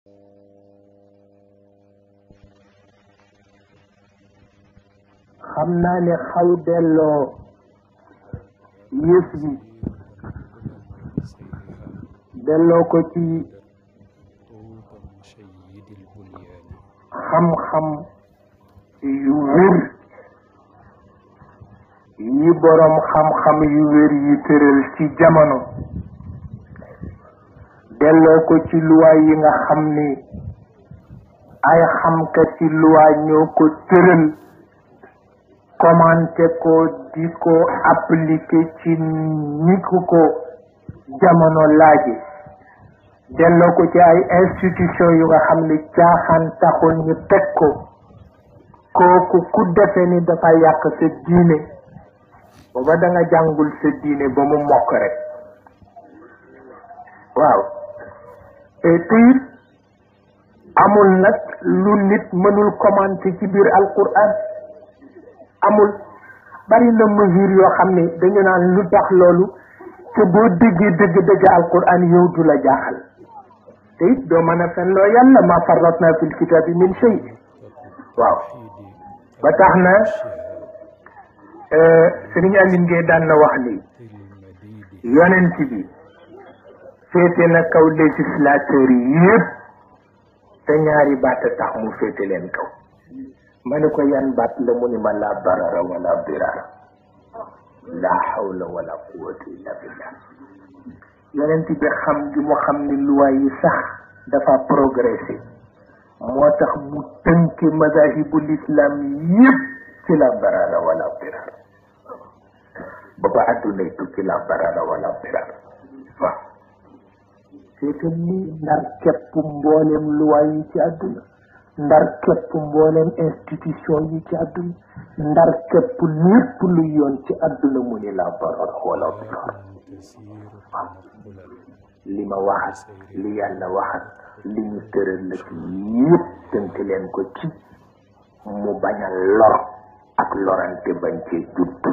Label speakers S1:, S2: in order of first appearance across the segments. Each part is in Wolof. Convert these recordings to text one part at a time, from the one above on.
S1: xam naa ne xaw delloo yëf yi delloo ko ci xam-xam yu wér yi boroom xam-xam yu wér yi tëral ci jamono delloo ko ci luwaay yi nga xam ni ay xamkat ci luwaay ñoo ko tëral commenté ko di ko appliqué ci ni ku ko jamono laaje delloo ko ci ay institution yu nga xam ni caaxaan taxul ñu teg ko kooku ku defe ni dafa yàq sa diine booba da nga jàngul sa diine ba mu mokk rek waaw et puis amul nag lu nit mënul commenté ci biir alquran amul bari na mesure yoo xam ne dañu naan lu tax loolu te boo déggee dëgg dëgg alquran yow du la jaaxal te it doo mën a fen loo yàlla ma farratna fil kitabi min shay waaw ba tax na sëriñ Aline Gueye daan na wax ni yonent bi féete na kaw législateur yi yëpp te ñaari baat tax mu féete leen kaw ma ne ko yan baat la mu ni ma la barara wala dirara la hawla wala quwwata illa billah yonent bi xam gi mu xam ni loi yi sax dafa progressé moo tax mu tënki madahibul islam yëpp ci la barara wala dirara ba ba addunay tukki la barara wala dirara waaw c'est que ni ndar képp mboolem loi yi ci àdduna ndar képp mboolem institution yi ci àdduna ndar képp lépp lu yoon ci àdduna mu ni la barar wala dirar li ma waxat li yàlla waxat li ñu tëral la ci yëpp tënk leen ko ci mu bañ a lor ak lorante bañ cee judd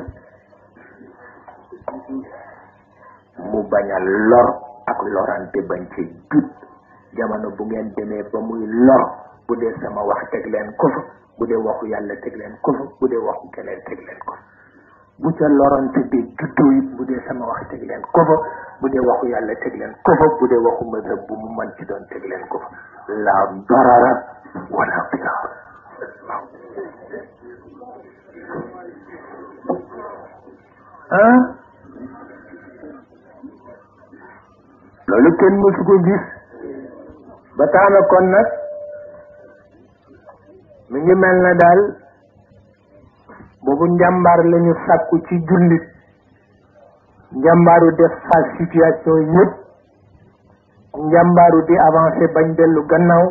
S1: mu bañ a lor ak lorante bañ cee judd jamono bu ngeen demee ba muy lor bu dee sama wax teg leen ko fa bu dee waxu yàlla teg leen ko fa bu dee waxu keneen teg leen ko fa bu ca lorante bi juddoo it bu dee sama wax teg leen ko fa bu dee waxu yàlla teg leen ko fa bu dee waxu madhab bu mu mën ci doon teg leen ko fa la darara wala dirar ah loolu kenn mësu ko gis ba tax na kon nag mi ngi mel na daal boobu njàmbaar la ñu sàkku ci jullit njàmbaaru def face situation yëpp njàmbaaru di avancé bañ dellu gannaaw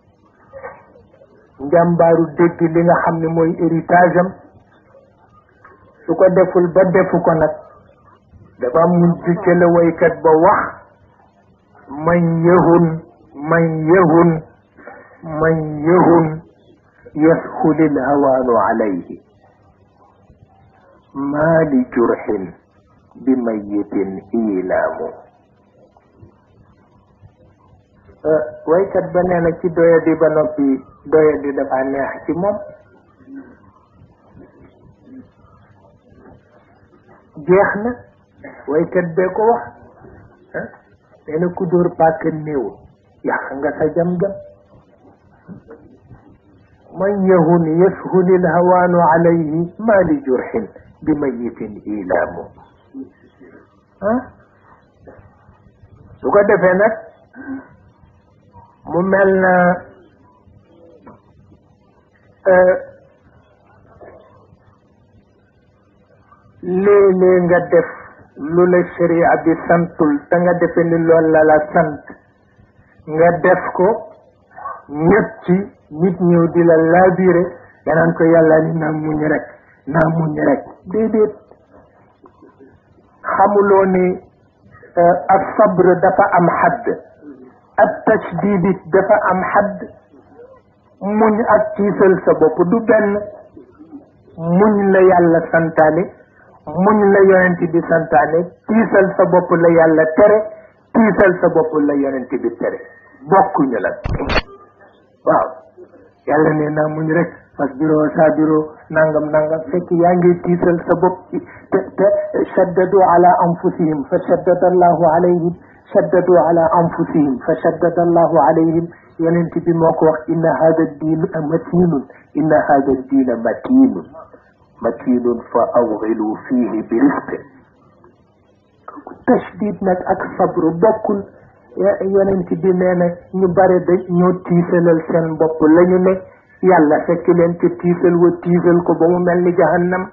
S1: njàmbaaru dégg li nga xam ne mooy héritage am su ko deful ba defu ko nag dafa mujj ca la woykat ba wax man yëhun man yëhun man yëhun يسهل الهوان عليه ما لجرح بميت إيلام waykat ba nee na ci doya di ba noppi doya di dafa neex ci moom jeex na waykat bee ko wax nee na ku dóor pàkk néew yàq nga sa jam-jam man yahun yashul ilhawaanu alayhi ma li jurxin bi mayitin ilaamu ah su ko defee nag mu mel na léeg-léeg nga def lu la sharia bi santul te nga defe ni loolu la la sant nga def ko ñëpp ci nit ñëw di la laabire danaan ko yàlla ni naa muñ rek naa muñ rek déedéet xamuloo ni ak sabr dafa am xadd ak tashdidit dafa am xadd muñ ak tiisal sa bopp du benn muñ la yàlla santaane muñ la yonent bi santaane tiisal sa bopp la yàlla tere tiisal sa bopp la yonent bi tere bokkuñu la waaw yàlla ne naa muñ rek fas biro sa biro nangam nangam fekk yaa ngi tiisal sa bopp ci te te shaddadu ala anfusihim fa shaddada allahu alayhim shaddadu ala anfusihim fa shaddada allahu alayhim yonent bi moo ko wax inna hada diin matinun inna hada diina matinun matinun fa awxilu fihi bi risqin tashdid nag ak sabru bokkul yonent bi nee na ñu bare da ñoo tiisalal seen bopp la ñu ne yàlla fekk leen ci tiisal wa tiisal ko ba mu mel ni jahannam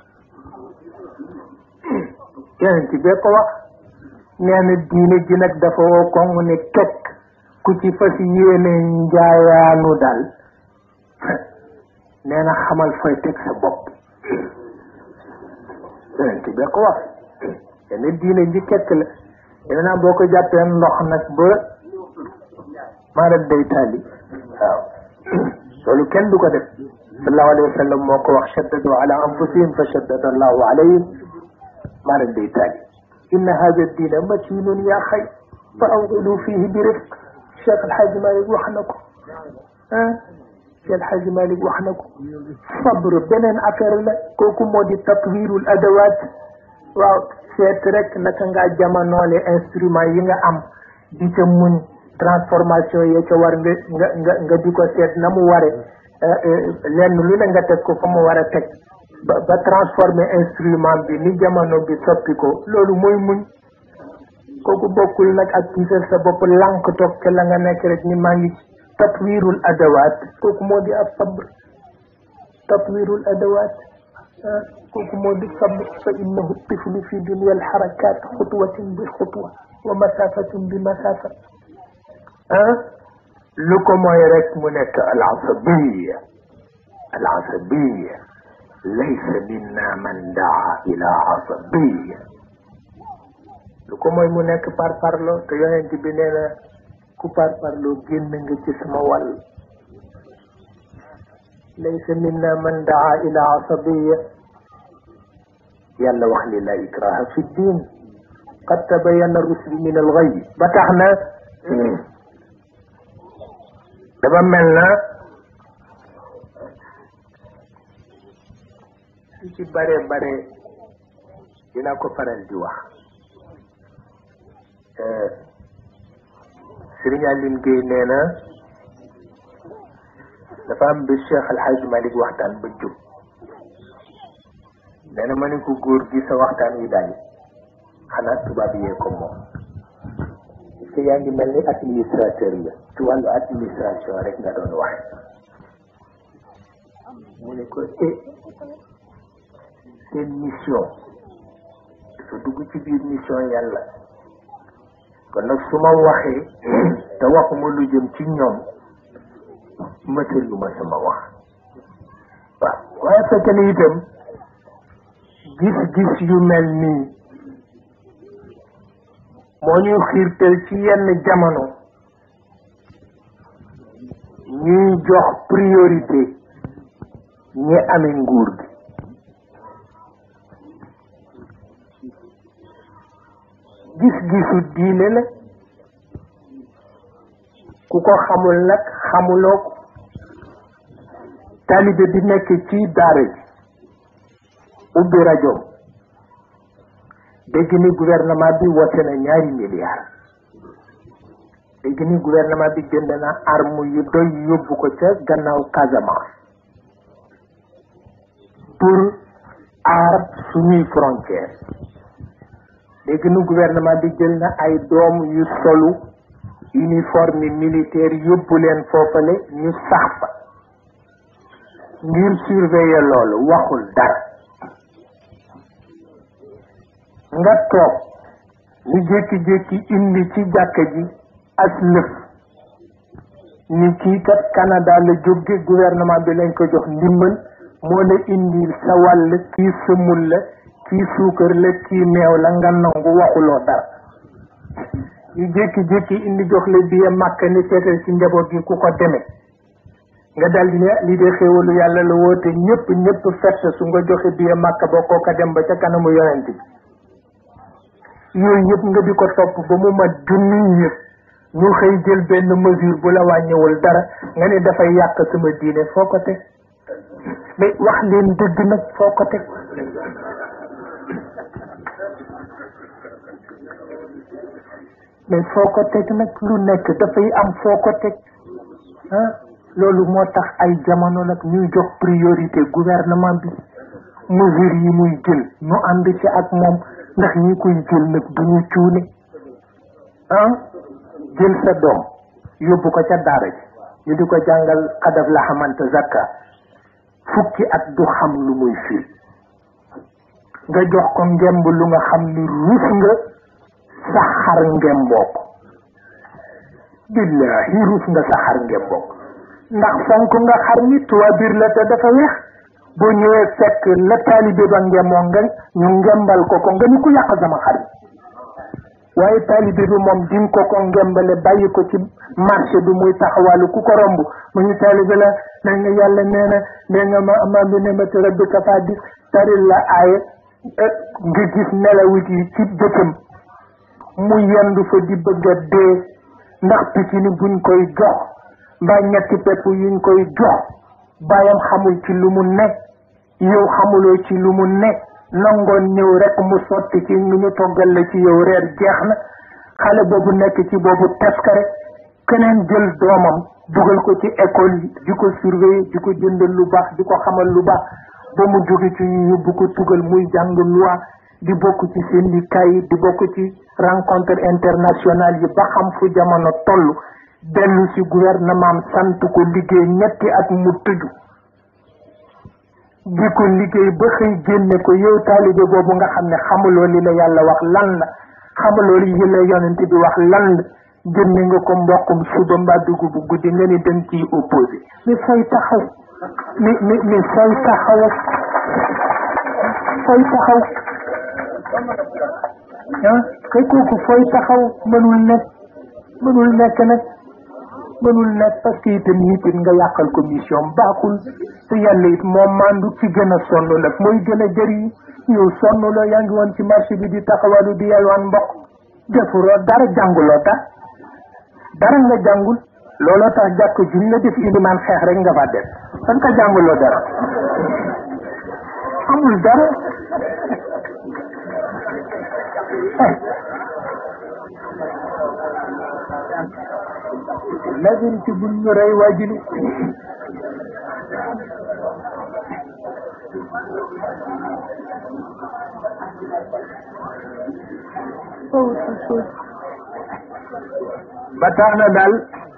S1: yonent bee ko wax nee na diine ji nag dafa woo koŋ ne kekk ku ci fas yéene njaayaanu daal nee na xamal fooy teg sa bopp yonent bee ko wax ne diine ji kekk la defe naa boo ko jàppee ndox nag ba maanaam day tàlli waaw loolu kenn du ko def sallallahu alayhi wa sallam moo ko wax shaddadu ala anfusihim fa shaddada allahu alayhim maanaam day tàlli inna hada diina matinun yaa xay fa awqilu fihi bi rifq Cheikh Alhaji Malick wax na ko ah Cheikh Alhaji Malick wax na ko sabr beneen affaire la kooku moo di tatwirul adawat waaw seet rek naka ngaa jamonoole instrument yi nga am di ca muñ transformation yi ca war nga nga nga nga di ko seet na mu ware lenn lu ne nga teg ko fa mu war a teg ba ba transformer instrument bi ni jamono bi soppi ko loolu mooy muñ kooku bokkul nag ak tiisal sa bopp lànk toog ca la nga nekk rek ni maa ngi tatwirul adawaat kooku moo di ab sabr tatwirul adawaat kooku moo di sabr fa innahu tiflu fi dunia alxarakat xutwatin bi xutwa wa masafatin bi masafa ah lu ko mooy rek mu nekk al asabiya al asabiya laysa minna man daa ila asabiya lu ko mooy mu nekk par parlo te yonent bi nee na ku par parlo génn nga ci sama wàll laysa minna man daa ila asabiya yàlla wax ni la ikraha fi ddin qad tabayana rusdu min alghay ba tax na dafa mel na lu ci bare bare dina ko faral di wax Sëriñ Aline Gueye nee na dafa am bi Cheikh Alhaji Malick waxtaan ba jóg nee na ma ne ko góor gi sa waxtaan wi daal xanaa tubaab yee ko moom parce que yaa ngi mel ni administrateur la ci wàllu administration rek nga doon wax mu ne ko eh seen mission dafa dugg ci biir mission yàlla kon nag su ma waxee te waxuma lu jëm ci ñoom mëtal lu ma sama wax waaw waaye fekk na itam gis-gis yu mel nii moo ñuy xiirtal ci yenn jamono ñuy jox priorité ñi amee nguur gi gis-gisu diine la ku ko xamul nag xamuloo ko taalibe bi nekk ci daara ji ubbi rajo dégg ni gouvernement bi wote na ñaari milliards dégg ni gouvernement bi jënd na arme yu doy yóbbu ko ca gannaaw Casamance pour aar suñuy frontière dégg ni gouvernement bi jël na ay doom yu solu uniforme militaire yóbbu leen foofale ñu sax fa ngir surveiller loolu waxul dara nga toog ñu jékki-jékki indi ci jàkka ji as lëf ñi kii kat Canada la jóge gouvernement bi lañ ko jox ndimbal moo la indi sa wàll kii sëmul la kii suukar la kii meew la nga nangu waxuloo dara ñu jékki-jékki indi jox la biye màkk ni seetal ci njaboot gi ku ko demee nga dal di ne lii de xéewalu yàlla la woote ñëpp ñëpp fett su nga joxe biye màkk ba kooka dem ba ca kanamu yonent bi yooyu yëpp nga di ko topp ba mu mat junni yëpp ñu xëy jël benn mesure bu la wàññiwul dara nga ne dafay yàq sama diine foo ko teg mais wax leen dëgg nag foo ko teg mais foo ko teg nag lu nekk dafay am foo ko teg ah loolu moo tax ay jamono nag ñuy jox priorité gouvernement bi mesures yi muy jël ñu ànd ci ak moom ndax ñi koy jël nag du ñu cuune ah jël sa doom yóbbu ko ca daara ji ñu di ko jàngal xadaf la xamante zakka fukki at du xam lu muy firi nga jox ko ngemb lu nga xam ni ruus nga sa xar ngemboo ko billahi ruus nga sa xar ngemboo ko ndax fonk nga xar ni tuwa biir la te dafa weex boo ñëwee fekk la taalibe ba ngemoo nga ñu ngembal ko ko nga ni ku yàq sama xar waaye taalibe bi moom di ko ko ngembale bàyyi ko ci marché bi muy taxawalu ku ko romb mu ñu taalibe la na nga yàlla nee na nee nga ma ama bi ne ma te rabbi kafa di taril la aaye nga gis nelawit yi ci dëkkam mu yendu fa di bëgg a dee ndax picc ni buñ koy jox mbaa ñetti pepp yuñ koy jox bàyyam xamul ci lu mu ne yow xamuloo ci lu mu ne nangoon ñëw rek mu sotti ci ñu ñu toggal la ci yow reer jeex na xale boobu nekk ci boobu teskare keneen jël doomam dugal ko ci école yi di ko surveiller di ko jëndal lu baax di ko xamal lu baax ba mu jóge ci ñu yóbbu ko tugal muy jàng loi di bokk ci syndicat yi di bokk ci rencontre internationale yi ba xam fu jamono toll dellu ci gouvernement sant ko liggéey ñetti at mu tëju di ko liggéey ba xëy génne ko yow taalibe boobu nga xam ne xamuloo li la yàlla wax lan la xamuloo li la yonent bi wax lan la génne nga ko mboqum suba mbaa dugub bu guddi nga ni dem ciy opposé mais fay taxaw mais mais mais fay taxaw fay taxaw ah kay kooku fooy taxaw mënul nekk mënul nekk nag mënul nekk parce que itam nit it nga yàqal ko mission baaxul te yàlla it moom mandu ci gën a sonn nag mooy gën a jëriñ yow sonn loo yaa ngi woon ci marché bi di taxawalu di yalwaan mbokk defuloo dara jànguloo dara dara nga jàngul looloo tax jàkk juñ la def ilimaan xeex rek nga fa def fan ka jànguloo dara amul dara lazim ci buñ ñu rey waajili ba tax na daal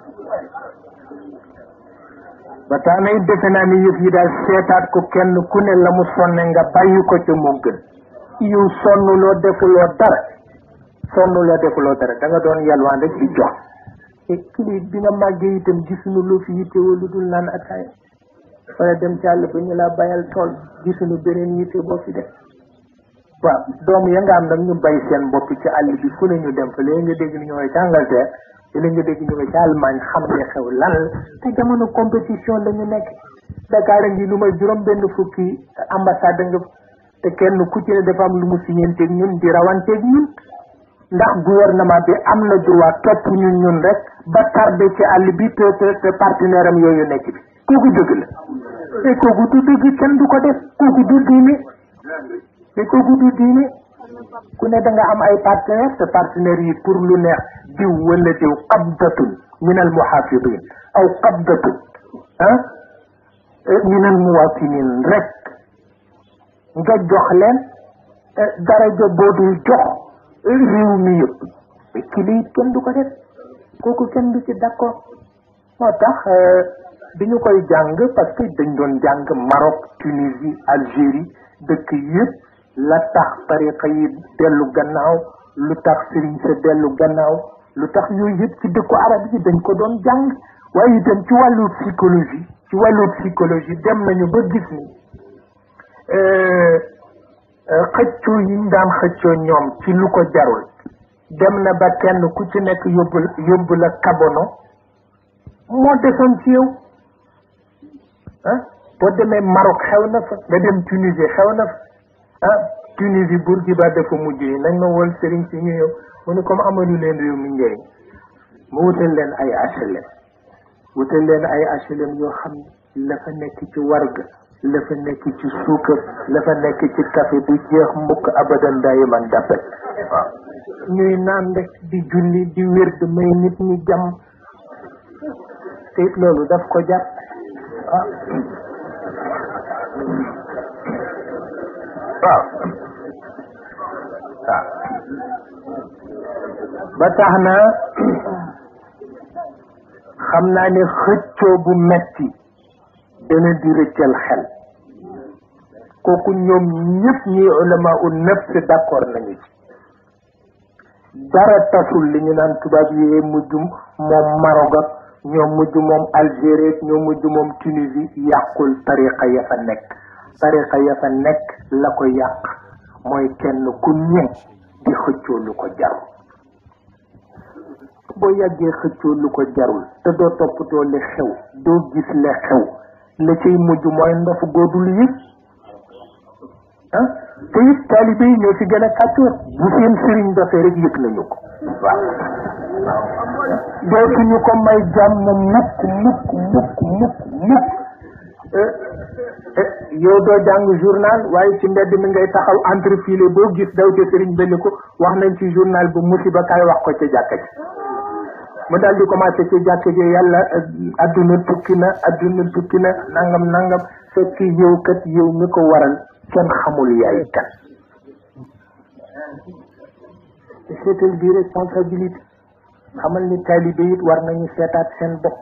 S1: ba tax na it defe naa ni yëf yi daal seetaat ko kenn ku ne la mu sonne nga bàyyi ko ca moo gën yow sonnuloo defuloo dara sonnuloo defuloo dara da nga doon yalwaan rek di jox te kili bi nga màggee itam gisuñu lu fi yittewoo lu dul naan ataaya wala dem ci àll ba ñu la bayal tool gisuñu beneen yitte boo fi def waaw doom ya nga am nag ñu bay seen bopp ci àll bi fu ne ñu dem fa léegi nga dégg ni ñu ngi ci Angleterre léegi nga dégg ñu ngi ci Allemagne xam ne xew lan la te jamono compétition la ñu nekk Dakar a ngi lu may juróom benn fukki ambassade nga te kenn ku ci ne dafa am lu mu siñeenteeg ñun di rawanteeg ñun ndax gouvernement bi am na droit topp ñun ñun rek ba tardé ci àll bi te te te partenaire am yooyu nekk bi kooku dëgg la te kooku du dëgg kenn du ko def kooku du diine te kooku du diine ku ne da nga am ay partenaire te partenaires yi pour lu neex diw wala diw qabdatun min al muhafidin aw qabdatun ah min al muwatinin rek nga jox leen daraja boo dul jox réew mi yëpp ki lii kenn du ko def kooku kenn du ci d'accord moo tax bi ñu koy jàng parce que dañ doon jàng Maroc Tunisie Algérie dëkk yëpp la tax tariqa yi dellu gannaaw lu tax sëriñ sa dellu gannaaw lu tax yooyu yëpp ci dëkku arab yi dañ ko doon jàng waaye itam ci wàllu psychologie ci wàllu psychologie dem nañu ba gis ni xëccoo yi ñu daan xëccoo ñoom ci lu ko jarul dem na ba kenn ku ci nekk yóbbu yóbbu la kabono moo desoon ci yow ah boo demee Maroc xew na fa nga dem Tunisie xew na fa ah Tunisie Bourguiba dafa mujj yi nañ ma wol sëriñ si ñu ñëw mu ne comme amalu leen réew mi njëriñ mu wutal leen ay HLM wutal leen ay HLM yoo xam ne la fa nekk ci warga la fa nekk ci suukar la fa nekk ci café du jeex mukk abadan daayiman dappet waaw ñuy naan rek di julli di wér di may nit ñi jàmm te it loolu daf ko jar ah waaw waaw ba tax na xam naa ne xëccoo bu metti dana di rëccal xel kooku ñoom ñëpp ñi ulama u nafs d'accord nañu ci dara tasul li ñu naan tubaab yi mujj moom Maroc ak ñoo mujj moom Algérie ñoo mujj moom Tunisie yàqul tariqa ya fa nekk tariqa ya fa nekk la ko yàq mooy kenn ku ñëw di xëccoo lu ko jarul boo yàggee xëccoo lu ko jarul te doo toppatoo li xew doo gis li xew la cay mujj mooy ndof góodul yëpp ah te it taalibe yi ñoo ci gën a kàccoor bu seen sëriñ dofee rek yëg nañu ko waaw dootuñu ko may jàmm mukk mukk mukk mukk mukk yow doo jàng journal waaye ci mbedd mi ngay taxaw entrefilé boo gis daw ca sëriñ benn ko wax nañ ci journal bu musiba kaay wax ko ca jàkka ji mu daal di commencé ci jàkka ji yàlla adduna tukki na adduna tukki na nangam nangam fekk yow kat yow mi ko waral kenn xamul yaay kan seetal bi responsabilité xamal ni taalibe it war nañu seetaat seen bopp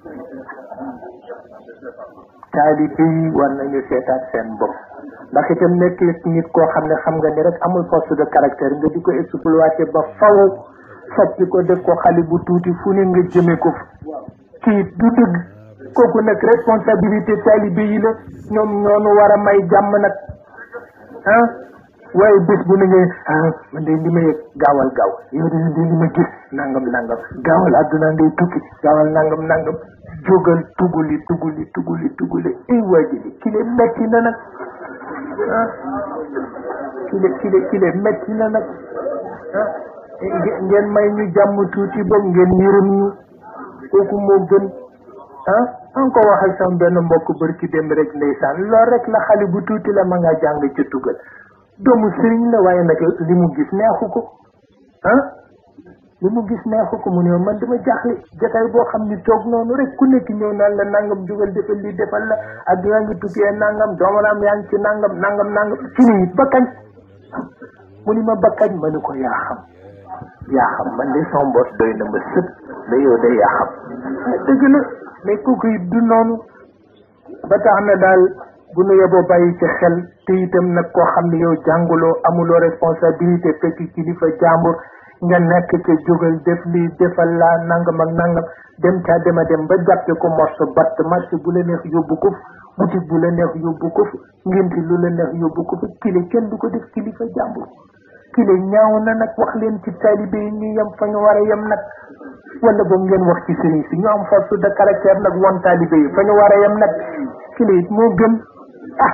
S1: taalibe yi war nañu seetaat seen bopp ndax itam nekk nit koo xam ne xam nga ni rek amul force de caractère nga di ko exploité ba faw soppi ko def ko xale bu tuuti fu ne nga jëme ko kii du dëgg kooku nag responsabilité taalibe yi la ñoom ñoonu war a may jàmm nag ah waaye bés bu ne ngay ah man de li ma yëg gaawal gaaw yow de de li ma gis nangam nangam gaawal adduna ngay tukki gaawal nangam nangam jógal tuguli tuguli tuguli tuguli ay waajili kile metti na nag ah kile kile kile metti na nag ah ngeen may ñu jàmm tuuti boog ngeen yërëm ñu kooku moo gën ah an ko waxal sama benn mbokk bërki dem rek ndeysaan lool rek la xale bu tuuti la ma nga jàng ca tugal doomu sëriñ la waaye nag li mu gis neexu ko ah li mu gis neexu ko mu ne man dama jaaxle jotaay boo xam ni toog noonu rek ku nekk ñëw naan la nangam jugal defal li defal la ak yaa ngi tukkee nangam doomaraam yaa ngi ci nangam nangam nangam ci ni it ba kañ mu ni ma ba kañ ma ni ko yaa xam yaa xam man de sama mbos doy na ma sët da yow de yaa xam dëgg la mais kooku it du noonu ba tax na daal bu nu yeboo bàyyi ci xel te itam nag koo xam ne yow jànguloo amuloo responsabilité fekk kilifa jàmbur nga nekk ca jógal def lii defal laa nangam ak nangam dem caa dema dem ba jàppe ko morso batt marché bu la neex yóbbu ko boutique bu la neex yóbbu ko ngénti lu la neex yóbbu ko kile kenn du ko def kilifa jàmbur kile ñaaw na nag wax leen ci taalibe yi ñu yem fa ñu war a yem nag wala boog ngeen wax ci sëriñ si ñu am force de caractère nag won taalibe yi fa ñu war a yem nag kile it moo gën ah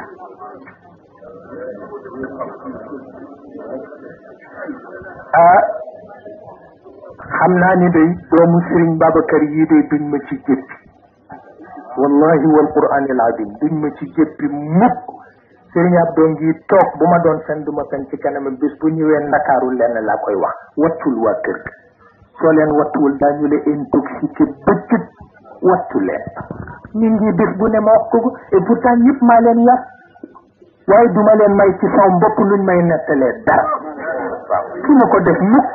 S1: ah xam naa ni day doomu sëriñ Babacar yii day duñ ma ci jëppi wallahi wal qur'anil azim duñ ma ci jëppi mukk sëriñ Abdou ngi toog bu ma doon fen du ma fen ci kanam bis bu ñëwee ndakaaru lenn laa koy wax wattul waa kër ga soo leen wattuwul daañu la intoxiqué bëccëg wattu leen ñu ngi bis bu ne ma wax ko et pourtant ñëpp maa leen yar waaye duma leen may ci sama bopp luñ may nettalee dara waaw su ma ko def mukk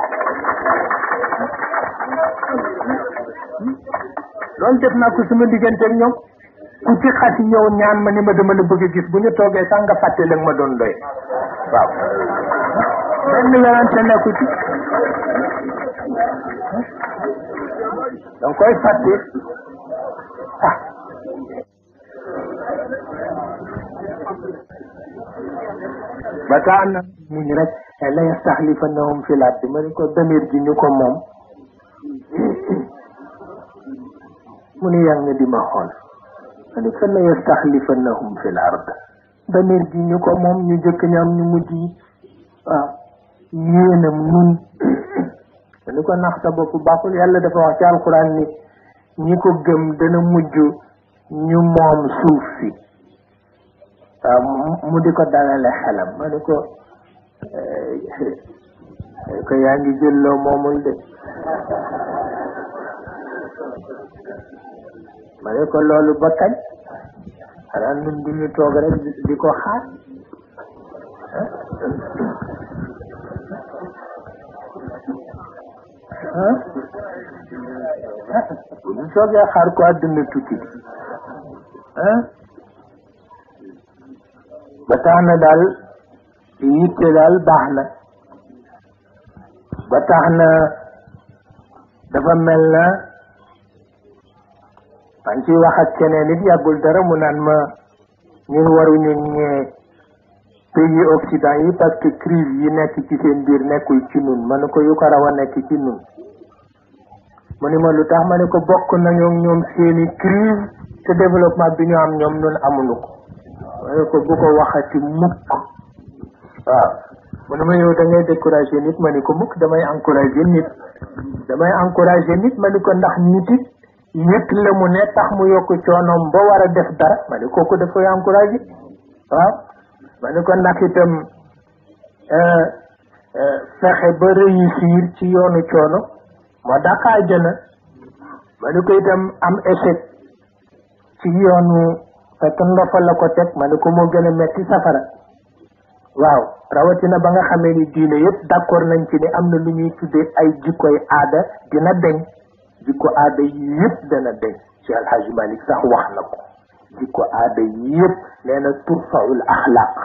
S1: loolu def naa ko sama diggante ak ñoom ku ci xas ñëw ñaan ma ni ma dama la bëgg a gis bu ñu toogee sax nga fàtte la ma doon doy waaw benn werante nekku ci danga koy fàtte ah ba tax na muñ rek la yastaxlifannahum fi l ardi ma ni ko damir ji ñu ko moom mu ni yaa ngi di ma xool ma ni ko la yastaxlifannahum fi l ard damir ji ñu ko moom ñu jëkk ñam ñu mujj yi waaw yéenam nun ma ni ko nax sa bopp baaxul yàlla dafa wax ci alxuraan ni ñi ko gëm dana mujj ñu moom suuf si waaw mu di ko dalale xelam ma ni ko ko yaa ngi jël loo moomul de ma ne ko loolu ba kañ xanaa nun du ñu toog rek di ko xaar ah bu ñu toogee xaar ko àdduna tukki ah ba tax na daal yitte daal baax na ba tax na dafa mel na man ciy wax ak keneen it yàggul dara mu naan ma ñun waruñu ñee pays occident yi parce que crise yi nekk ci seen biir nekkul ci nun ma ne ko yu ko raw a nekk ci nun mu ni ma lu tax ma ne ko bokk nañoo ñoom seeni crise te développement bi ñu am ñoom nun amuñu ko ma ne ko bu ko waxati mukk waaw mu ne ma yow da ngay découragé nit ma ni ko mukk damay encouragé nit damay encouragé nit ma ni ko ndax nit it yëg la mu ne tax mu yokk coonoom ba war a def dara ma ni kooku daf koy encouragé waaw ma ni ko ndax itam fexe ba réussir ci yoonu coono moo dàq àjjana ma ni ko itam am échec ci yoonu fekk ndofa la ko teg ma ni ko moo gën a metti safara waaw rawatina ba nga xamee ni diine yëpp d'accord nañ ci ne am na lu ñuy tuddee ay jikkoy aada dina deñ jikko aada yëpp dana deñ ci alhaji malik sax wax na ko jikko aada yëpp nee na turfaul axlaq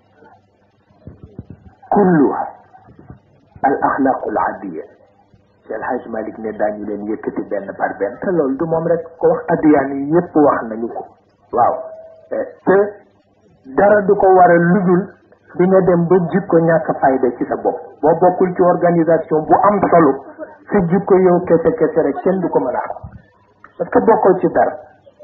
S1: kulluha al axlaqul adiya ci alhaji malik ne daañu leen yëkkati benn par benn te loolu du moom rek ko wax addiyaan yi yëpp wax nañu ko waaw te dara du ko war a ludul di nga dem ba jikko ñàkk fayda ci sa bopp boo bokkul ci organisation bu am solo sa jikko yow kese kese rek kenn du ko mën a xam parce que bokkoo ci dara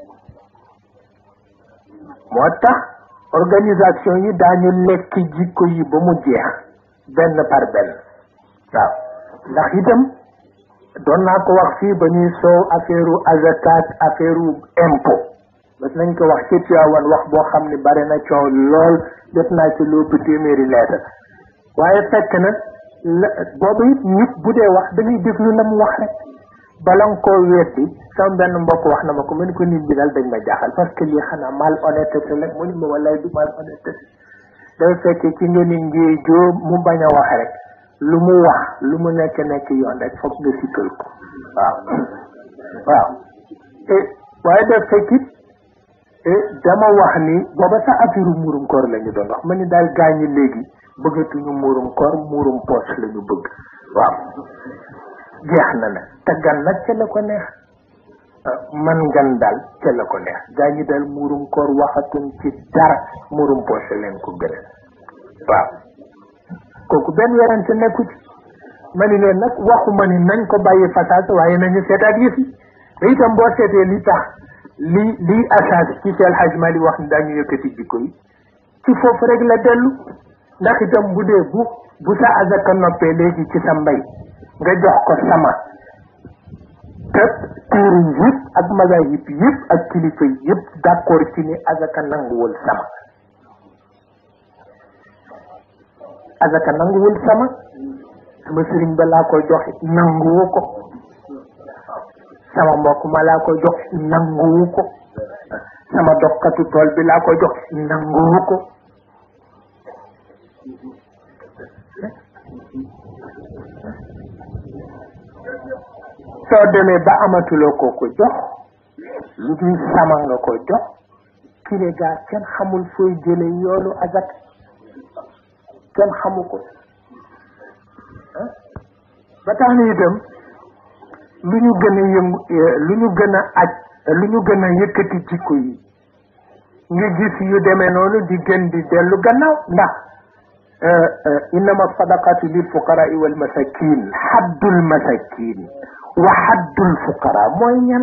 S1: moo tax organisation yi daañu lekk jikko yi ba mu jeex benn par benn waaw ndax itam doon naa ko wax fii ba ñuy soow affaire azakat affaire impôt mas nañ ko wax ci Tiwaawan wax boo xam ne bare na coow lool def naa ci lu ëpp téeméeri lettre waaye fekk na la boobu it nit bu dee wax da ngay déglu la mu wax rek bala nga koo weddi sama benn mbokk wax na ma ko ma ni ko nit ñi daal dañ ma jaaxal parce que lii xanaa mal honnêteté la mu ni ma wallaay du mal honnêteté day fekk ci nga ni ngee joo mu bañ a wax rek lu mu wax lu mu nekk nekk yoon rek foog nga sikkal ko waaw waaw waaye daf fekk it dama wax ni booba sax affaire muurum koor la ñu doon wax ma ni daal gaañi léegi bëggatuñu muurum koor muurum poche la ñu bëgg waaw jeex na nag te gan nag ca la ko neex man gan daal ca la ko neex gaañi daal muurum koor waxatuñ ci dara muurum poche leen ko gën waaw kooku benn werante nekku ci ma ni leen nag waxuma ni nañ ko bàyyi façade waaye nañu seetaat yëf yi te itam boo seetee li tax li lii asaas ci Seydi El Hadji Malick wax ni daañu yëkkati jikko yi ci foofu rek la dellu ndax itam bu dee bu bu sa azaka noppee léegi ci sa mbay nga jox ko sama te téere yëpp ak mazahib yëpp ak kilifa yëpp d'accord ci ni azaka nanguwul sama azaka nanguwul sama sama sëriñ ba laa koy joxe nanguwu ko sama mbokk ma laa koy jox nanguwu ko sama dokkatu tool bi laa koy jox nanguwu ko soo demee ba amatuloo koo ko jox lu dul sama nga ko jox kile gaa kenn xamul fooy jële yoonu azak kenn xamu ko ba tax na itam lu ñu gën a yëngu lu ñu gën a aj lu ñu gën a yëkkati jikko yi nga gis yu demee noonu di gën di dellu gannaaw ndax innama sadaqatu lil fuqaraa wal masakin haddul masakin wa haddul fuqara mooy ñan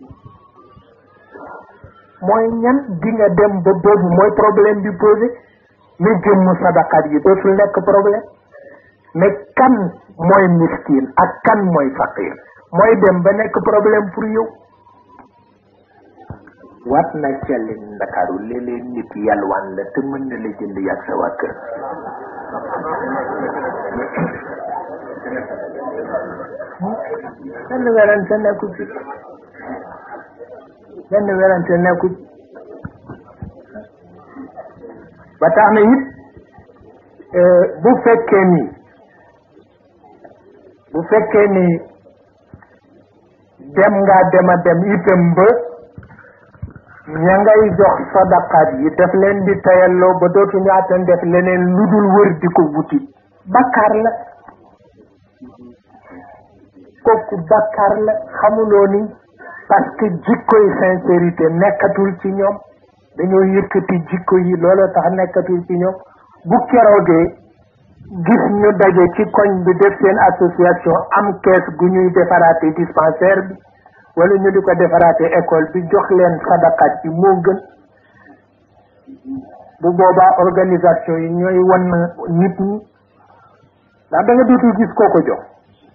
S1: mooy ñan di nga dem ba boobu mooy problème bi posé mais jëmm sadaqat yi dootul nekk problème mais kan mooy miskin ak kan mooy faqir mooy dem ba nekk problème pour yow wat na celli ndakaaru léeg-léeg nit yalwaan la te mën na la jënd yàgg sa waa kër benn werante nekku ci benn werante nekku ci ba tax na it bu fekkee ni bu fekkee ni dem nga dema dem itam ba ña ngay jox sadaqaat yi daf leen di tayalloo ba dootuñu attan def leneen lu dul wër di ko wuti bakkaar la kooku bakkaar la xamuloo ni parce que jikkoy sincérité nekkatul ci ñoom dañoo yëkkati jikko yi looloo tax nekkatul ci ñoom bu keroogee gis ñu daje ci koñ bi def seen association am kees gu ñuy defaraate dispensaire bi wala ñu di ko defaraate école bi jox leen sadaqat bi moo gën bu boobaa organisation yi ñooy wan nit ñi ndax da nga dootul gis koo ko jox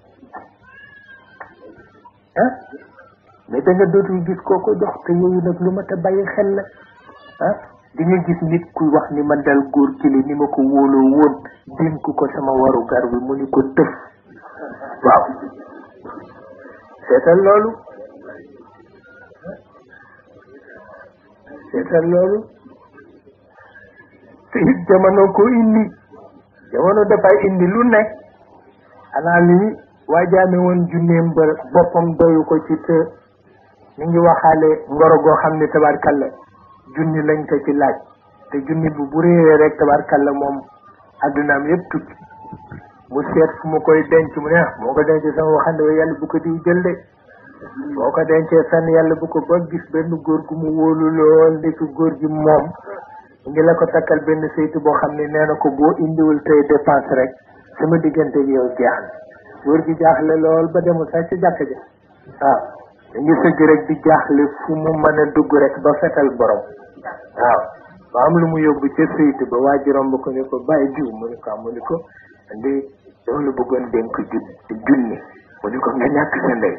S1: ah mais da nga dootul gis koo ko jox te yooyu nag lu ma ta bàyyi xel la ah di nga gis nit kuy wax ni ma dal góor kili ni ma ko wóoloo woon dénk ko sama waru gar bi mu ni ko tëf waaw seetal loolu seetal loolu te it jamono ko indi jamono dafay indi lu nekk xanaa lii waajaame woon junneem ba boppam doyu ko ci te ñu ngi waxaale ngoro goo xam ne tabarkalla junni lañ ko ci laaj te junni bu bu réeree rek tabarkalla moom addunaam yëpp tukki mu seet fu mu koy denc mu ne moo ko denc sama waxande wa yàlla bu ko di jël de boo ko dencee fenn yàlla bu ko ba gis benn góor gu mu wóolu lool ndekk góor gi moom ngi la ko takkal benn saytu boo xam ne nee na ko boo indiwul tey dépense rek sama diggante ak yow jeex na góor gi jaaxle lool ba demul sax ci jàkk ja waaw ngi sëgg rek di jaaxle fu mu mën a dugg rek ba fetal borom waaw ba am lu mu yóbbu ca saytu ba waa ji romb ko ni ko bàyyi diw mu ni ko mu ni ko ndi dama la bëggoon dénk ju junni mu ni ko nga ñàkk sa ndey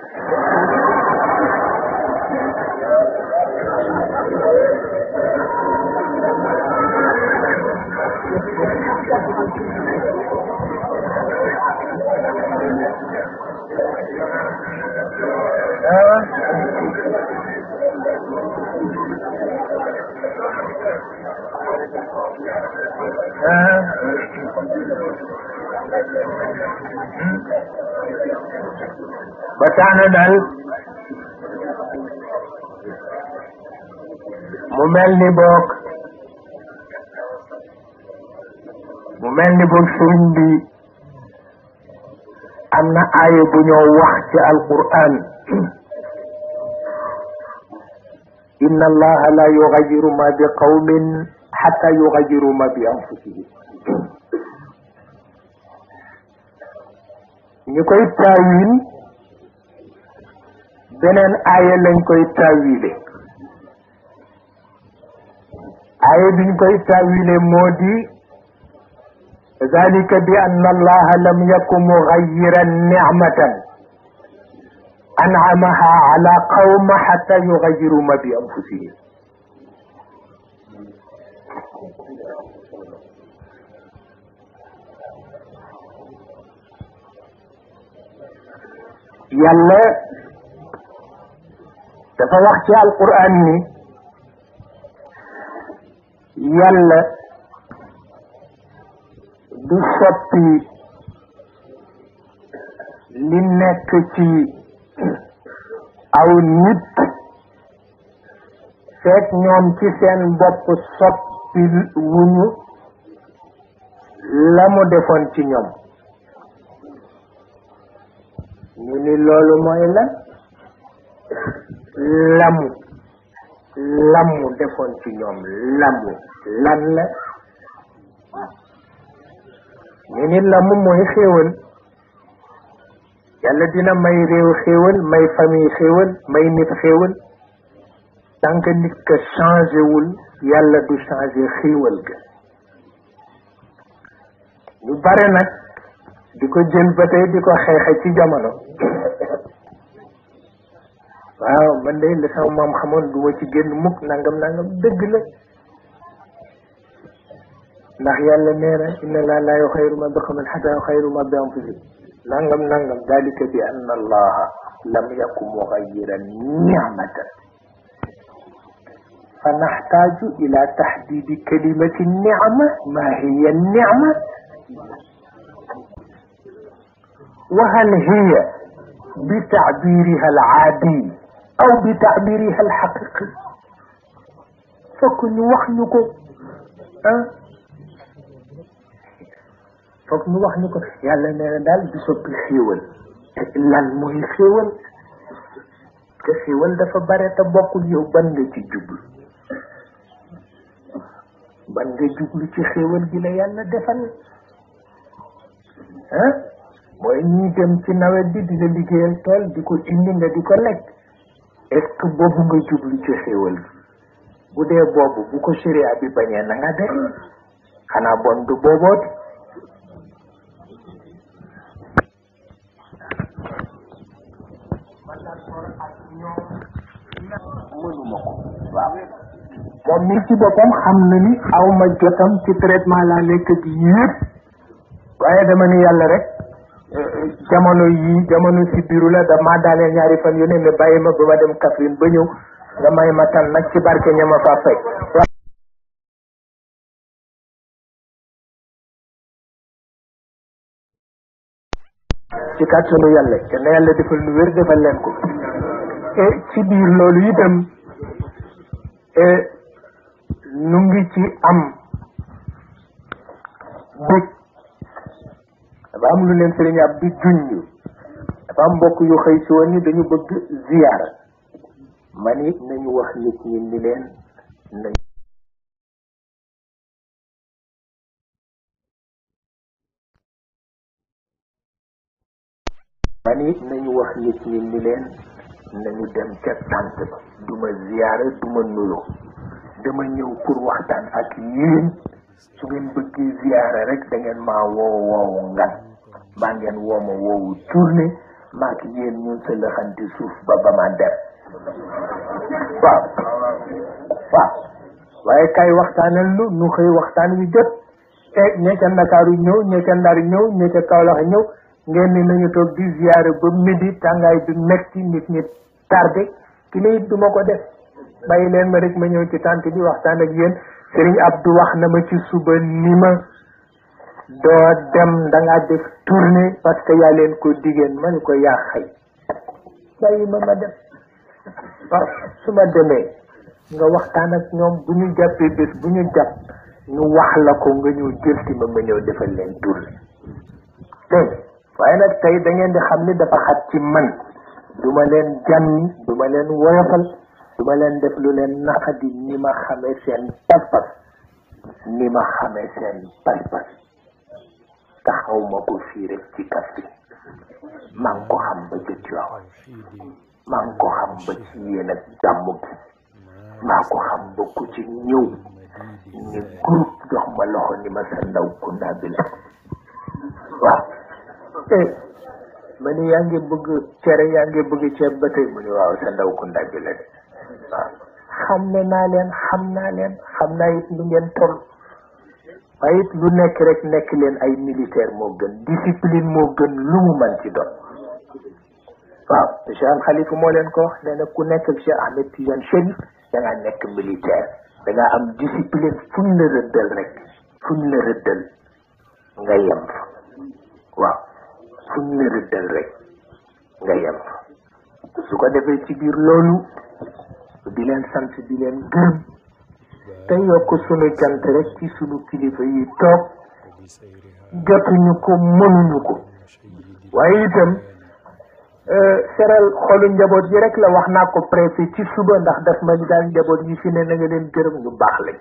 S1: ba tax na daal mu mel ni boog mu mel ni boog sëriñ bi am na aaya bu ñoo wax ci alquran inna allaha la yugayiru ma bi qawmin xata yugayiru ma bi anfusihim ñu koy taawil beneen aaya lañ koy taawile aaya biñ koy taawile moo di dalika bi anna allaha lam yakun mugayiran nicmatan anamaha ala qawma xata yugayiru ma bi anfusihim yàlla dafa wax ci alquran ni yàlla du soppi li nekk ci aw nit fekk ñoom ci seen bopp soppi wuñu la mu defoon ci ñoom ñu ni loolu mooy lan lamu lamu defoon ci ñoom lamu lan la ñu ni lamu mooy xéewal yàlla dina may réew xéewal may famille xéewal may nit xéewal tant que nit ka changé wul yàlla du changé xéewal ga ñu bare nag di ko jël ba tey di ko xeexe ci jamono waaw man de la sama maam xamoon du ma ci génn mukk nangam nangam dëgg la ndax yàlla nee na inna laa laa yuxayru ma bi qawmin xataa yuxayru ma bi anfusihim nangam nangam dalika bi anna allaha lam yaku mugayiran nicmatan fa naxtaaju ila taxdidi kalimati nicma ma hiya nicma wa hal hiya bi taabiriha alcaadi aw bi taabiriha alxaqiqi fokk ñu wax ñu ko ah foog ñu wax ñu ko yàlla nee na daal di soppi xéewal lan mooy xéewal te xéewal dafa bare te bokkul yow ban nga ci jublu ban nga jublu ci xéewal gi la yàlla defal ah mooy ñi dem ci nawet bi di la liggéeyal tool di ko indi nga di ko lekk est-ce que boobu nga jublu ci xéewal gi bu dee boobu bu ko sharia bi bañee na nga def xanaa bon du boobooti mënuma ko waaw moom mi ci boppam xam na ni aw ma jotam ci traitement laa nekk ak yëpp waaye dama ni yàlla rek jamono yii jamono si biiru la dama daaneel ñaari fan yu ne mais bàyyi ma ba ma dem Kaffrine ba ñëw nga may ma tan nag ci barke ña ma faa fekk ci kàttanu yàlla te na yàlla defal nu wér defal leen ko e ci biir loolu itam nu ngi ci am dëj dafa am lu leen sëriñ ab di junj dafa am mbokk yu xëy si woon ni dañu bëgg ziyaara man it nañu wax nit ñi ni leen nañ man it nañu wax nit ñi ni leen nañu dem ca tànt ba duma ziyaara duma nuyoo dama ñëw pour waxtaan ak yéen su ngeen bëggee ziyaara rek da ngeen maa woo woowu ngan maa ngeen woo ma woowu tournée maak yéen ñun sa lëxante suuf ba ba ma dem waaw waaw waaye kay waxtaanal lu nu xëy waxtaan wi jot te ñee ca Ndakaaru ñëw ñee ca Ndar ñëw ñee ca Kaolack ñëw ngeen ni nañu toog di ziyaara ba midi tàngaay bi metti nit ñi tardé ki la it du ma ko def bàyyi leen ma rek ma ñëw ci tànt bi waxtaan ak yéen Serigne Abdou wax na ma ci suba ni ma doo dem da ngaa def tournée parce que yaa leen ko diggéen ma ni ko yaa xëy bàyyi ma ma dem waaw su ma demee nga waxtaan ak ñoom bu ñu jàppee bés bu ñu jàpp ñu wax la ko nga ñëw jël si ma ma ñëw defal leen tournée dégg waaye nag tey da ngeen di xam ni dafa xat ci man du ma leen jànni du ma leen woyofal du ma leen def lu leen naqadi ni ma xamee seen pas-pas ni ma xamee seen pas-pas taxaw ma ko fii rek ci kaf bi maa ngi ko xam ba jët yoo maa ngi ko xam ba ci yéen ak jàmm gi maa ko xam ba ku ci ñëw ni groupe jox ma loxo ni ma sa ndaw kunda bi la waaw eh ma ni yaa ngi bëgg cere yaa ngi bëgg ceeb ba tey mu ni waaw sa ndaw kunda bi la de waaw xam ne naa leen xam naa leen xam naa it lu ngeen toll waaye it lu nekk rek nekk leen ay militaire moo gën discipline moo gën lu mu man ci doon waaw Cheikh Al Khalifa moo leen ko wax nee na ku nekk ak Cheikh Ahmed Tidiane Chérif da ngaa nekk militaire da ngaa am discipline fuñ la rëddal rek fuñ la rëddal nga yem fa waaw fuñ la rëddal rek nga yem fa su ko defee ci biir loolu di leen sant di leen gërëm te yokk sunu cant rek ci sunu kilifa yi toog jotuñu ko mënuñu ko waaye itam seral xolu njaboot yi rek la wax naa ko préfet ci suba ndax daf ma ni daal njaboot yi fi ne na nga leen gërëm ñu baax lañ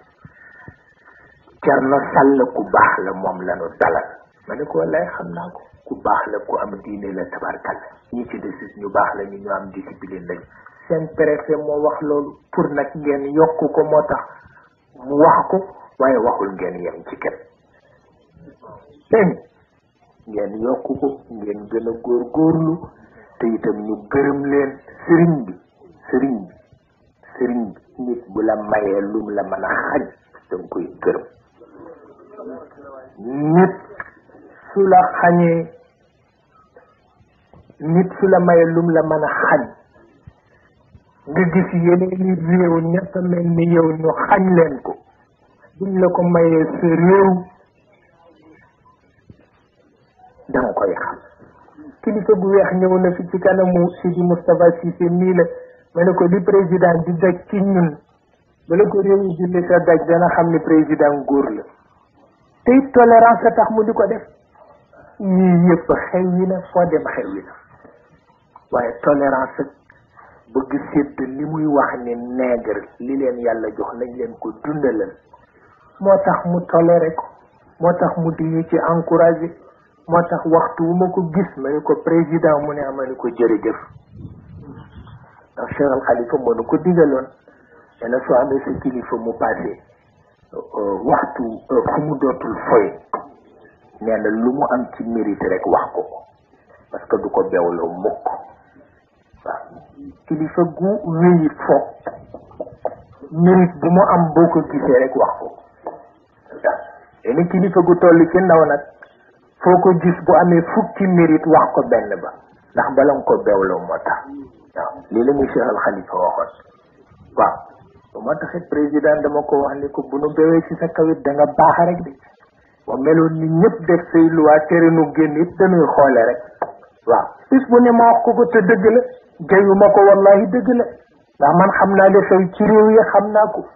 S1: Cerno Sàll ku baax la moom la nu dalal ma ne ko wallaay xam naa ko ku baax la ku am diine la tabarkal ñi ci desis ñu baax la ñu ñu am discipline lañ seen préfet moo wax loolu pour nag ngeen yokk ko moo tax mu wax ko waaye waxul ngeen yem ci kenn dégg ngeen yokk ko ngeen gën a góorgóorlu te itam ñu gërëm leen sëriñ bi sëriñ bi sëriñ bi nit bu la mayee lum la mën a xañ danga koy gërëm nit su la xañee nit su la mayee lum la mën a xañ nga gis yeneen i réew ñett mel ni yow ñu xañ leen ko buñ la ko mayee sa réew danga koy xam kilifa gu weex ñëw na fi ci kanamu Sidi Moustapha Cissé nii la ma ne ko li président di daj ci ñun bala ko réew yi julli sa daj dana xam ni président góor la te it tolérance a tax mu di ko def yii yëpp xew yi na foo dem xew yi na waaye tolérance ak bëgg sédd li muy wax ni nègre li leen yàlla jox nañ leen ko dundalal moo tax mu toléré ko moo tax mu di ñu ci encouragé moo tax waxtu wu ma ko gis ma ne ko président mu ne ama ni ko jërëjëf ndax Cheikh Al Khalifa moo nu ko digaloon nee na soo amee sa kilifa mu passé waxtu fu mu dootul foy nee na lu mu am ci mérite rek wax ko ko parce que du ko bewloo mukk waaw kilifa gu wéyi foog mérite bu mu am boo ko gisee rek wax ko waaw léegi kilifa gu toll ci ndaw nag foo ko gis bu amee fukki mérite wax ko benn ba ndax bala nga ko bewloo moo tax waaw lii la muy Cheikh Al Khalifa waxoon waaw bu moo taxit président dama ko wax ni ko bu nu bewee ci sa kawit da nga baax rek de ba meloon ni ñëpp def say luwaa tere nu génn it dañuy xoole rek waaw bis bu ne ma wax ko ko te dëgg la jayu ma ko wallahi dëgg la ndax man xam naa li xew ci réew yi xam naa ko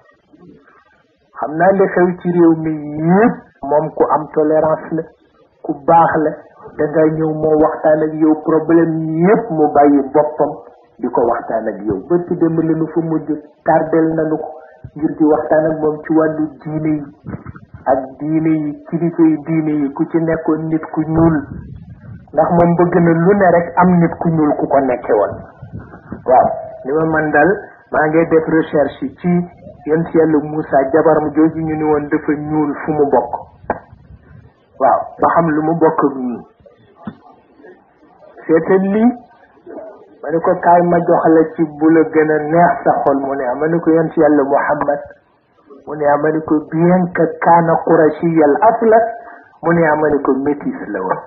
S1: xam naa li xew ci réew mi yëpp moom ku am tolérance la ku baax la da nga ñëw moo waxtaan ak yow problème yëpp mu bàyyi boppam di ko waxtaan ak yow ba ci dem la nu fa mujj tardel nanu ko ngir di waxtaan ak moom ci wàllu diine yi ak diine yi kilifa yi diine yi ku ci nekkoon nit ku ñuul ndax moom bëgg na lu ne rek am nit ku ñuul ku ko nekke woon waaw li ma man dal maa ngi def recherche ci yéen si yàlla Moussa jabaram jooju ñu ni woon dafa ñuul fu mu bokk waaw ba xam lu mu bokk ak ñun seetal lii ma ne ko kaay ma jox la ci bu la gën a neex sa xol mu ne ah ma ne ko yéen si yàlla Muhammad mu ne ah ma ne ko bien que kaana qurashiyal asla mu ne ah ma ne ko métis la woon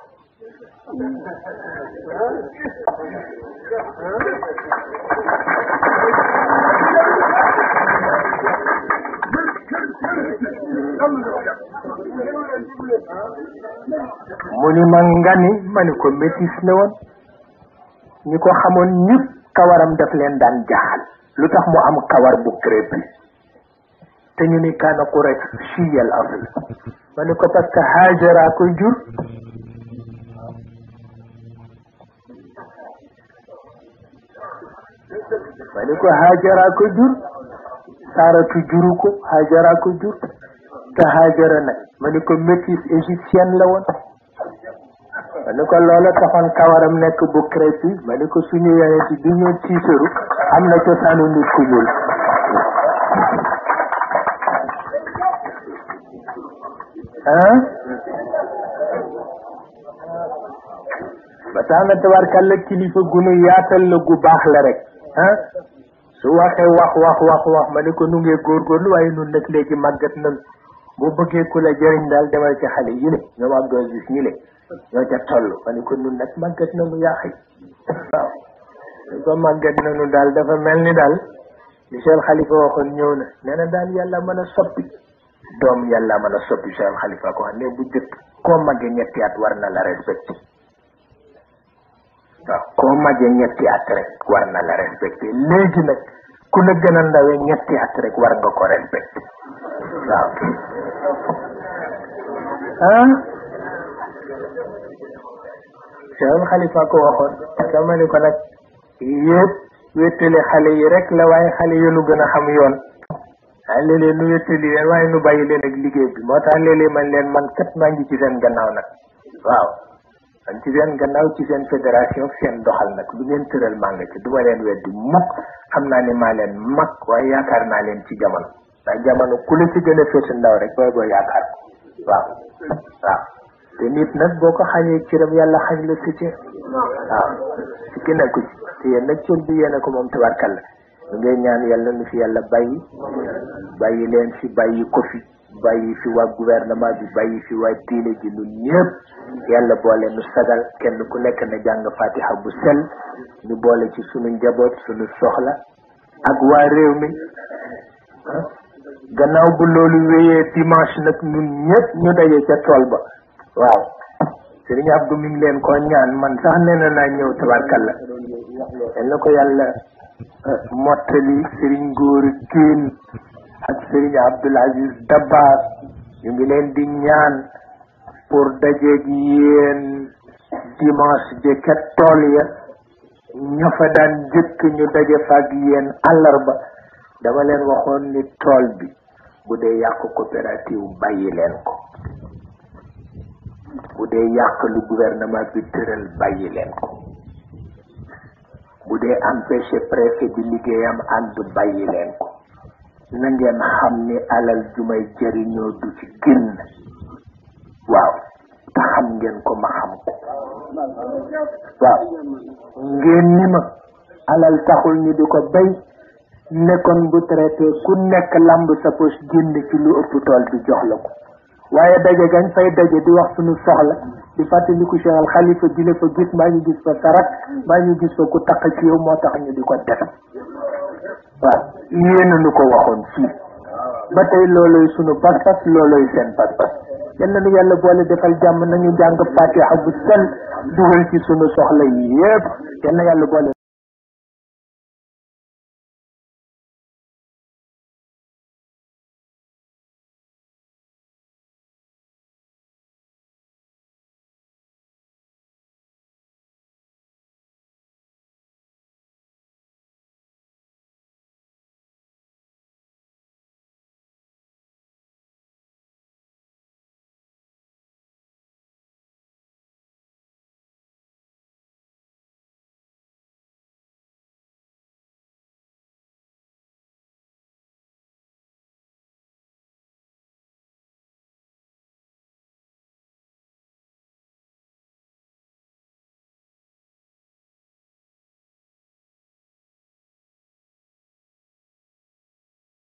S1: mu ni ma ngani ma ni ko métis la woon ñi ko xamoon ñëpp kawaram daf leen daan jaaxal lu tax mu am kawar bu crépus te ñu ni kaana Quraysh chiyal asl ma ni ko parce que Hajara ko jur ma ni ko Hajara ko jur Saratu juru ko Hajara ko jur te Hajara nag ma ni ko métis égyptienne la woon ma ni ko loola taxoon kawaram nekk bu crépus ma ni ko suñu yeneen ci bi ñu tiitaru am na cosaanu nit ku ñuul ah ba tax na tabarkàlla kilifa gunu yaatal la gu baax la rek ah su waxee wax wax wax wax ma ni ko nu ngee góorgóorlu waaye nun nag léegi màggat nan boo bëggee ku la jëriñ daal demal ci xale yi le ñoom am doon gis ñi le ñoo ca toll ma ni ko nun nag màggat nanu yaaxi waaw su ko màggat nanu daal dafa mel ni daal li Cheikh Khalifa waxoon ñëw na nee na daal yàlla mën a soppi doom yàlla mën a soppi Cheikh Khalifa ko wax ne bu jëkk koo màggee ñetti at war na la respecté waaw koo màggee ñetti at rek war na la respecté léegi nag ku la gën a ndawee ñetti at rek war nga ko respecté waaw ah Cheikh Khalifa ko waxoon dama ni ko nag yëpp wéttali xale yi rek la waaye xale yi nu gën a xam yoon ah léeg-léeg nu wéttali leen waaye nu bàyyi leen ak liggéey bi moo tax léeg-léeg man leen man kat maa ngi ci seen gannaaw nag waaw man ci seen gannaaw ci seen fédération seen doxal nag lu ngeen tëral maa nga ci du ma leen weddi mukk xam naa ne maa leen mag waaye yaakaar naa leen ci jamono ndax jamono ku la ci gën a féete ndaw rek booy boo yaakaar ko waaw waaw te nit nag boo ko xañee cëram yàlla xañ la sa cër waaw ci ki nekku ci te yéen nag cër bi yéen a ko moom tabarkalla ñu ngay ñaan yàlla nu fi yàlla bàyyi bàyyi leen fi bàyyi ko fi bàyyi fi waa gouvernement bi bàyyi fi waa diine ji ñun ñëpp yàlla boole nu sagal kenn ku nekk na jàng fatiha bu sel ñu boole ci sunu njaboot sunu soxla ak waa réew mi gannaaw bu loolu wéyee dimanche nag ñun ñëpp ñu daje ca tool ba waaw sëriñ Abdou mi ngi leen ko ñaan man sax nee na naa ñëw tabarkalla yal na ko yàlla mottali sëriñ Góori Kiin ak sëriñ Abdoul Aziz Dabbar ñu ngi leen di ñaan pour dajeeg yéen dimanche ja ca tool ya ña fa daan jëkk ñu daje fa ak yéen àllarba dama leen waxoon ni tool bi bu dee yàq coopérative bàyyi leen ko bu dee yàq lu gouvernement bi tëral bàyyi leen ko bu dee empêché préfet bi liggéeyam ànd bàyyi leen ko na ngeen xam ni alal ju may jëriñoo du ci génn waaw te xam ngeen ko ma xam ko waaw ngeen ni ma alal taxul ñu di ko bay nekkoon bu traité ku nekk lamb sa poche génn ci lu ëpp tool bi jox la ko waaye daje gañ fay daje di wax suñu soxla di fàttaliku Cheikh al Khalifa di la fa gis mbaa ñu gis fa sarak mbaa ñu gis fa ku taq ci yow moo tax ñu di ko def waaw yéen nu ko waxoon fii ba tey looloy sunu pas-pas looloy seen pas-pas yal na nu yàlla boole defal jàmm nañu jàng fatiha bu sel dugal ci sunu soxla yi yépp yal na yàlla boole